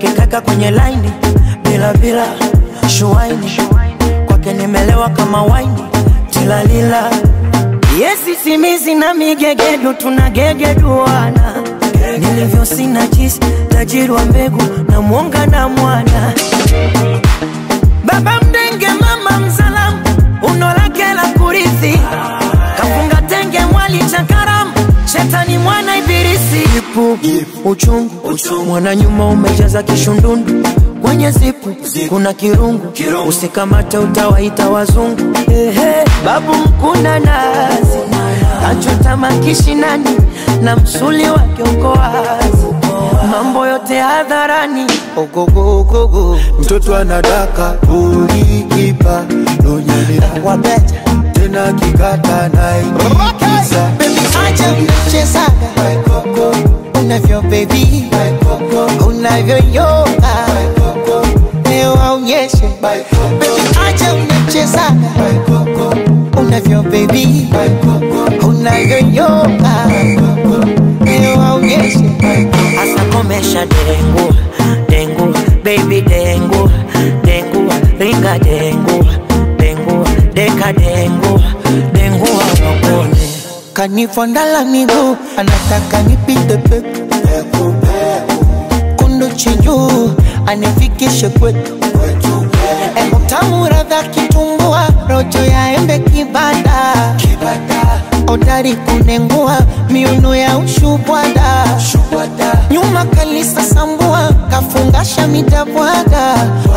akikaka kwenye laini bila bila shuaini kwake nimelewa kama waini tilalila yesi simizi na migegedu tunagegeduana nilivyo sina jisi tajiri wa mbegu na mwonga na mwana baba mdenge mama mzalamu uno lake la kurithi kafunga tenge mwali cha karamu shetani mwana ibilisi ipu uchungu, mwana nyuma umejaza kishundundu kwenye zipu kuna kirungu, usikamate utawaita wazungu Ehe, babu mkuna nazi achota makishinani na msuli wake uko wazi mambo yote hadharani ogogogogo mtoto anadaka ulikipa nonyelea wabeta tena kikata naikisa Baby, acha mchezaga unavyo baby unavyoyoga leo aonyeshe Baby, acha mchezaga unavyo baby unavyoyoga leo aonyeshe Asa komesha dengu dengu baby dengu dengu ringa dengu dengu deka dengu dengu wawakone kanifondala miguu anataka nipite peku kundu chinjuu anifikishe kwetu etamu radha kitumbua rojo ya embe kibada odari kunengua miuno ya ushubwada nyuma kalisa sambua kafungasha midabwaga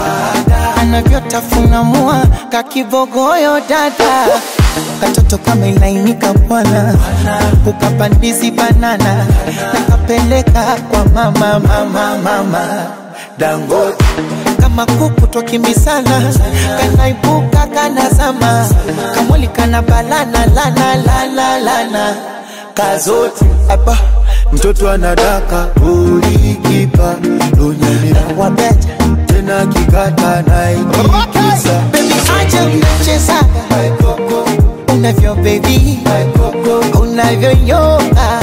anavyotafuna mua kakibogoyo dada katoto kama ilainika bwana ukapandizi banana nakapeleka kwa mama mama mama dangote kama kuku twakimbisana kanaibuka kanazama kamwali kana balana lana lana lana kazote apa mtoto anadaka ulikipa nonyelea wabeta tena kikata naikisa bebi acha mnachezaga unavyo bebi unavyoyoga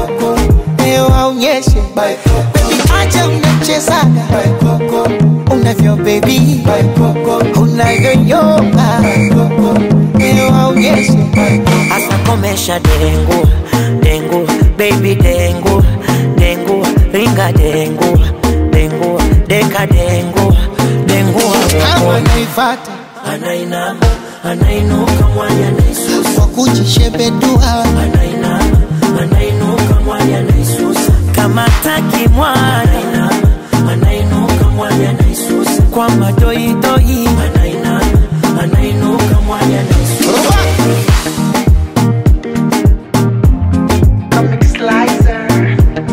leo aonyeshe bebi acha mnachezaga unavyo bebi unavyoyoga leo aonyeshe Asa komesha dengu dengu baby dengu dengu ringa dengu dengu deka dengu dengu kama wawakone naifata anainama anainuka mwanya naisusa kwa kujishebedua anainama anainuka mwanya naisusa kama taki mwana anainuka mwanya naisusa kwa madoidoi